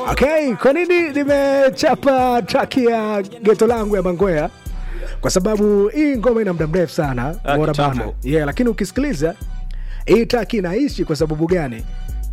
Okay, kwa nini nimechapa track ya geto langu ya Mangwea? Kwa sababu hii ngoma ina muda mrefu sana, Ah, umeona kitambo. bana. Yeah, lakini ukisikiliza hii track inaishi kwa sababu gani?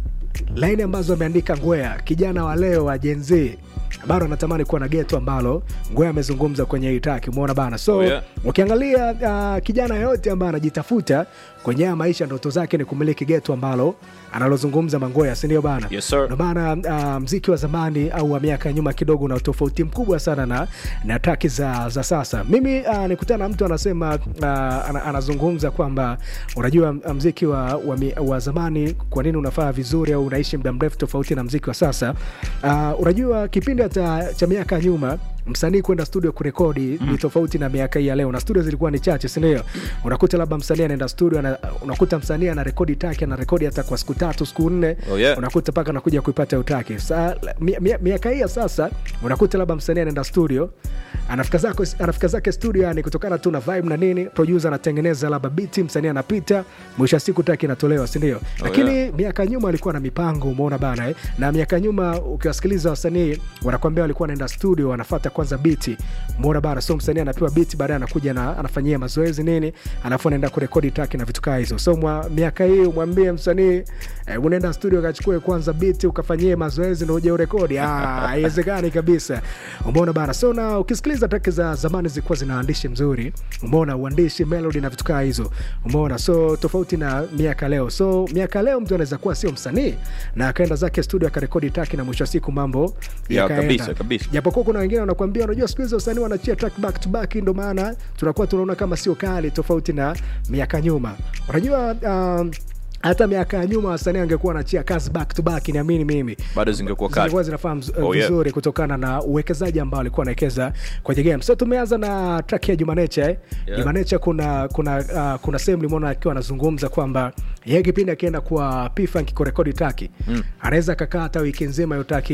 Laini ambazo ameandika Ngwea, kijana wa leo wa Gen Z bado anatamani kuwa na geto ambalo Ngwea amezungumza kwenye hii track, umeona bana. So Oh, yeah. ukiangalia uh, kijana yoyote ambaye anajitafuta kwenye haya maisha, ndoto zake ni kumiliki geto ambalo analozungumza Mangwea, si ndio bana? Yes, sir. Ndio maana uh, mziki wa zamani au wa miaka ya nyuma kidogo una tofauti mkubwa sana na, na traki za, za sasa. Mimi uh, nikutana na mtu anasema uh, ana, anazungumza kwamba unajua uh, mziki wa, wa, mi- wa zamani kwa nini unafaa vizuri au unaishi muda mrefu tofauti na mziki wa sasa. Uh, unajua kipindi hata cha miaka ya nyuma msanii kwenda studio kurekodi ni tofauti na miaka hii ya leo, na studio zilikuwa ni chache, si ndio? Unakuta labda msanii anaenda studio ana, unakuta msanii ana rekodi taki ana rekodi hata kwa siku tatu siku nne Oh, yeah. unakuta mpaka anakuja kuipata utake. Sa, mi- mi- miaka hii ya sasa unakuta labda msanii anaenda studio anafika zako anafika zake studio, yani kutokana tu na vibe na nini, producer anatengeneza labda beat, msanii anapita, mwisho wa siku taki inatolewa, si ndio? Lakini miaka nyuma alikuwa na mipango, umeona bana eh? Na miaka nyuma ukiwasikiliza wasanii wanakwambia walikuwa wanaenda studio, wanafuata kwanza beat, umeona bana. So msanii anapewa beat, baadaye anakuja na anafanyia mazoezi nini, alafu anaenda kurekodi track na vitu kaa hizo. So mwa, miaka hii umwambie msanii eh, unaenda studio ukachukue kwanza beat ukafanyie mazoezi na uje urekodi, ah, haiwezekani kabisa, umeona bana. So na ukisikiliza track za zamani zilikuwa zina uandishi mzuri, umeona uandishi, melody na vitu kaa hizo, umeona. So tofauti na miaka leo. So miaka leo mtu anaweza kuwa sio msanii na akaenda zake studio akarekodi track na mwisho wa siku mambo Ya, yakaenda. kabisa, kabisa. Japokuwa kuna wengine wanakuambia, unajua siku hizi wasanii wanachia track back to back, ndo maana tunakuwa tunaona kama sio kali, tofauti na miaka nyuma. Unajua um, hata miaka ya nyuma wasanii angekuwa wanachia kazi back to back, niamini mimi bado zingekuwa kali. zilikuwa zinafaa mz- Oh, yeah. vizuri kutokana na uwekezaji ambao alikuwa anawekeza kwenye game. So tumeanza na track ya Jumanecha eh. Yeah. Jumanecha kuna kuna uh, kuna sehemu limeona akiwa anazungumza kwamba yeye kipindi akienda kwa P-Funk kurekodi track Mm. anaweza akakaa hata wiki nzima hiyo track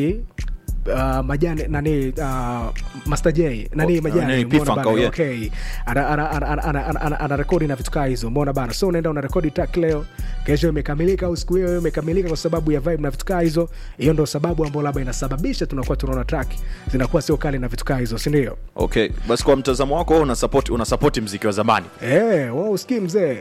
Uh, majani nani uh, Master J nani Oh, majani nani, umeona P-Funk, bana, oh, yeah. okay ana ana ana ana ana, ana, ana, ana rekodi na vitu kaa hizo umeona bana so unaenda una rekodi track leo kesho imekamilika au siku hiyo hiyo imekamilika kwa sababu ya vibe na vitu kaa hizo hiyo ndo sababu ambayo labda inasababisha tunakuwa tunaona track zinakuwa sio kali na vitu kaa hizo si ndio Okay, basi kwa mtazamo wako wewe una support una support mziki wa zamani. eh wao usikii mzee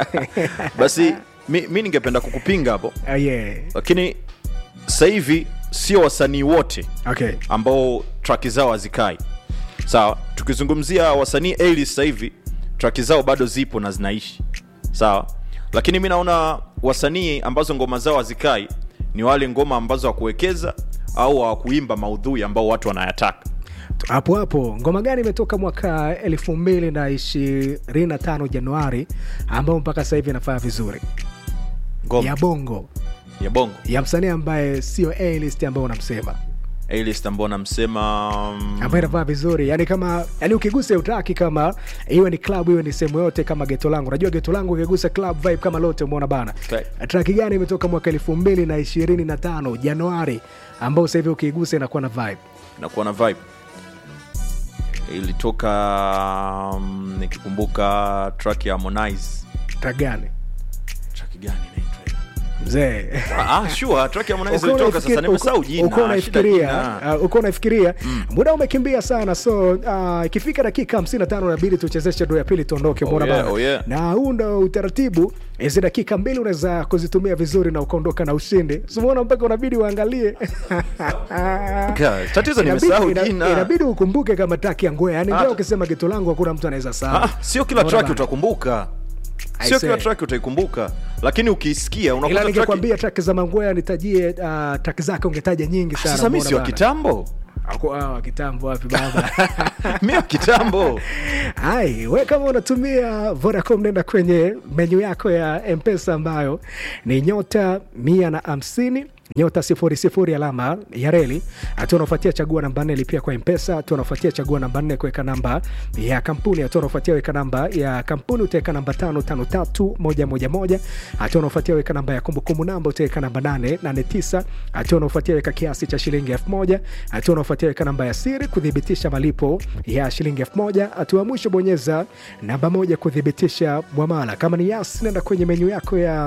Basi mi, mi ningependa kukupinga hapo, Ah, yeah lakini sasa hivi sio wasanii wote okay ambao traki zao hazikai sawa. Tukizungumzia wasanii A-list sasa hivi traki zao bado zipo na zinaishi sawa, lakini mi naona wasanii ambazo ngoma zao hazikai ni wale ngoma ambazo hawakuwekeza au hawakuimba maudhui ambao watu wanayataka. hapo hapo ngoma gani imetoka mwaka elfu mbili na ishirini na tano Januari ambao mpaka sasa hivi inafanya vizuri Ngoma ya bongo ya bongo ya msanii ambaye sio A-list ambao unamsema A-list ambao namsema mm, ambayo inavaa vizuri yani kama yani ukigusa utaki kama iwe ni club iwe ni sehemu yote kama geto langu unajua geto langu ukigusa club vibe kama lote umeona bana Okay. traki gani imetoka mwaka elfu mbili na ishirini na tano januari ambao sasa hivi ukiigusa inakuwa na vibe inakuwa na vibe ilitoka um, nikikumbuka track ya Harmonize track gani track gani inaitwa mzee ah sure track ya Harmonize Uko ilitoka unaifikiri- sasa nimesahau uko- jina uko shida unaifikiria jina. uh, uko unaifikiria muda umekimbia sana so uh, ikifika dakika 55 inabidi tuchezeshe ndo ya pili tuondoke Oh, mbona yeah, bana oh, yeah. na huu ndo utaratibu hizi dakika mbili unaweza kuzitumia vizuri na ukaondoka na ushindi simuona mpaka unabidi uangalie Ka- tatizo Inabidi- nimesahau ina- jina. inabidi ukumbuke kama taki ya ngwea yani Ah. ngwea ukisema geto langu hakuna mtu anaweza saa Ah, sio kila track utakumbuka I sio say. kila track utaikumbuka lakini ukiisikia ila unakuta track ningekwambia traki za mangwea nitajie uh, traki zake ungetaja nyingi sana sasa mi mbona si wa bana? kitambo Aku- ah, wa kitambo wapi baba mi wa kitambo Hai, we kama unatumia Vodacom nenda kwenye menyu yako ya Mpesa ambayo ni nyota mia na hamsini nyota sifuri sifuri alama ya reli. Hatua unaofuatia chagua namba nne lipia kwa Mpesa. Hatua unaofuatia chagua namba nne kuweka namba ya kampuni. Hatua unaofuatia weka namba ya kampuni utaweka namba tano tano tatu moja moja moja. Hatua unaofuatia weka namba ya kumbukumbu namba utaweka namba nane nane tisa. Hatua unaofuatia weka kiasi cha shilingi elfu moja. Hatua unaofuatia weka namba ya siri kuthibitisha malipo ya shilingi elfu moja. Hatua ya mwisho bonyeza namba moja kuthibitisha mwamala. Kama ni Yas, nenda kwenye menyu yako ya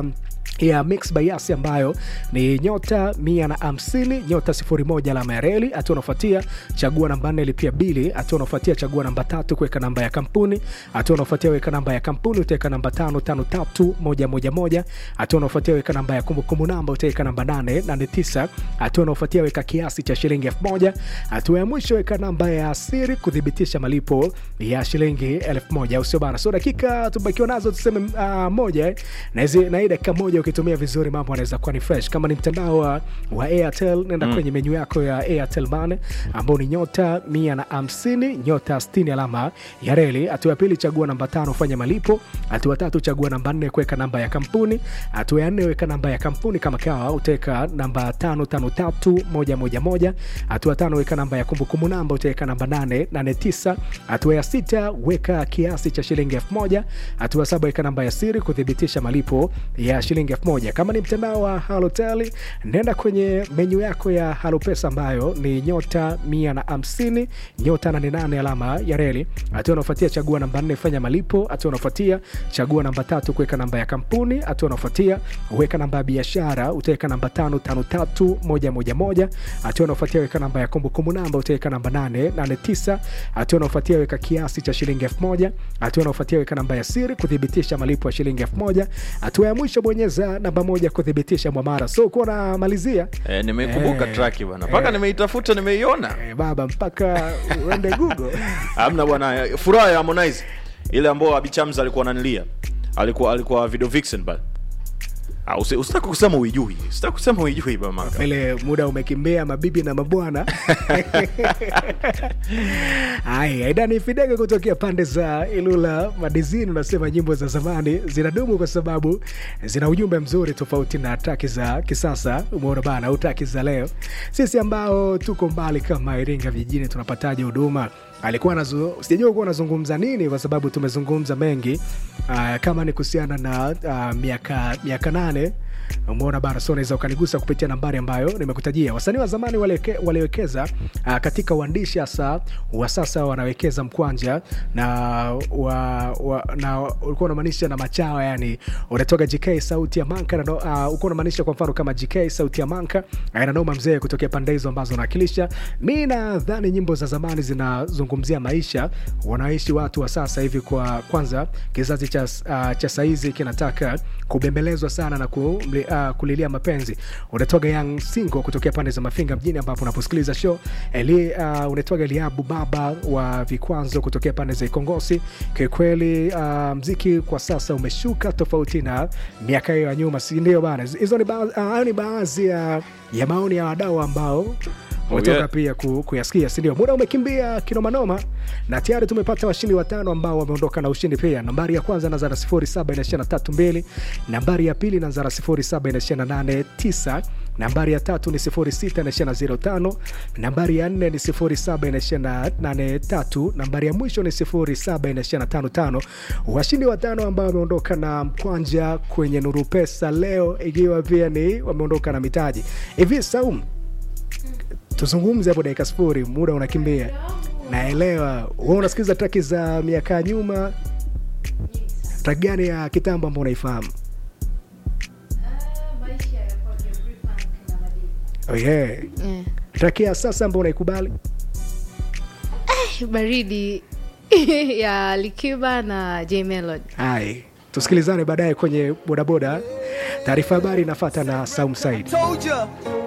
ya mix by Yas ambayo ni nyota mia na hamsini nyota sifuri moja alama ya reli. Hatua unaofuatia chagua namba nne lipia bili. Hatua unaofuatia chagua namba tatu kuweka namba ya kampuni. Hatua unaofuatia weka namba ya kampuni utaweka namba tano tano tatu moja moja moja. Hatua unaofuatia weka namba ya kumbukumbu namba utaweka namba nane nane tisa. Hatua unaofuatia weka kiasi cha shilingi elfu moja. Hatua ya mwisho weka namba ya siri kuthibitisha malipo ya shilingi elfu moja au sio bana? So dakika tubakiwa nazo tuseme uh, moja eh. na hizi na hii dakika moja ukitumia vizuri mambo anaweza kuwa ni fresh. Kama ni mtandao wa, wa Airtel nenda kwenye menyu yako ya Airtel Money ambao ni nyota mia na hamsini nyota sitini alama ya reli. Hatua ya pili chagua namba tano fanya malipo. Hatua tatu chagua namba nne kuweka namba ya kampuni. Hatua ya nne weka namba ya kampuni kama kawa utaweka namba tano tano tatu moja moja moja. Hatua tano weka namba ya kumbukumbu namba utaweka namba nane nane tisa. Hatua ya sita weka kiasi cha shilingi elfu moja. Hatua saba weka namba ya siri kuthibitisha malipo ya shilingi elfu moja. Kama ni mtandao wa Halotel nenda kwenye menyu yako ya Halopesa ambayo ni nyota mia na hamsini nyota nane nane alama ya reli. Hatua unaofuatia chagua namba nne fanya malipo. Hatua unaofuatia chagua namba tatu kuweka namba ya kampuni. Hatua unaofuatia weka namba ya biashara utaweka namba tano tano tatu moja moja moja. Hatua unaofuatia weka namba ya kumbukumbu namba utaweka namba nane nane tisa. Hatua unaofuatia weka kiasi cha shilingi elfu moja. Hatua unaofuatia weka namba ya siri kuthibitisha malipo ya shilingi elfu moja. Hatua ya mwisho bonyeza namba moja kuthibitisha mwamara. So kuwa namalizia Eh, nimeikumbuka Eh, track bwana mpaka eh. nimeitafuta nimeiona eh, baba mpaka uende Google amna bwana furaha ya Harmonize ile ambayo Abichamza alikuwa ananilia alikuwa alikuwa video vixen bana Ah, usi- usitaki kusema uijui sitaki kusema uijui bama vile muda umekimbia mabibi na mabwana haya idani fidege kutokea pande za ilula madizini unasema nyimbo za zamani zinadumu kwa sababu zina ujumbe mzuri tofauti na taki za kisasa umeona bana au taki za leo sisi ambao tuko mbali kama iringa vijijini tunapataje huduma alikuwa nazu, sijajua kuwa anazungumza nini kwa sababu tumezungumza mengi uh, kama ni kuhusiana na uh, miaka miaka nane umeona bana so unaweza ukanigusa kupitia nambari ambayo nimekutajia wasanii wa zamani waliweke- waliwekeza uh, katika uandishi hasa wa sasa wanawekeza mkwanja na wa, wa, na ulikuwa unamaanisha na machawa yani unatoka gk sauti ya manka na, uh, ulikuwa unamaanisha kwa mfano kama gk sauti ya manka nanoma mzee kutokea pande hizo ambazo unawakilisha mi nadhani nyimbo za zamani zinazungumzia maisha wanaishi watu wa sasa hivi kwa kwanza kizazi cha, uh, cha saizi kinataka kubembelezwa sana na ku, uh, kulilia mapenzi unatoga young singo kutokea pande za mafinga mjini ambapo unaposikiliza show Eli, uh, unatoga eliabu baba wa vikwazo kutokea pande za ikongosi kikweli uh, mziki kwa sasa umeshuka tofauti na miaka hiyo ya nyuma sindio bana hizo ni baadhi uh, ni baadhi ya, ya maoni ya wadau ambao umetoka yeah. pia ku, kuyasikia sindio muda umekimbia kinomanoma na tayari tumepata washindi watano ambao wameondoka na ushindi pia nambari ya kwanza na zara 7 nambari ya pili na zara 7 nambari ya tatu ni 6 nambari ya nne ni 7 nambari ya mwisho ni 7 washindi watano ambao wameondoka na mkwanja kwenye nuru pesa leo ikiwa pia ni wameondoka na mitaji hivi saum tuzungumze hapo dakika sifuri muda unakimbia naelewa we unasikiliza traki za miaka ya nyuma traki gani ya kitambo ambao unaifahamu maisha ya kwake free funk na madini oh yeah. Eh, traki ya sasa ambao unaikubali baridi ya likiba na j melody hai tusikilizane baadaye kwenye bodaboda taarifa habari inafata na saum said Told ya.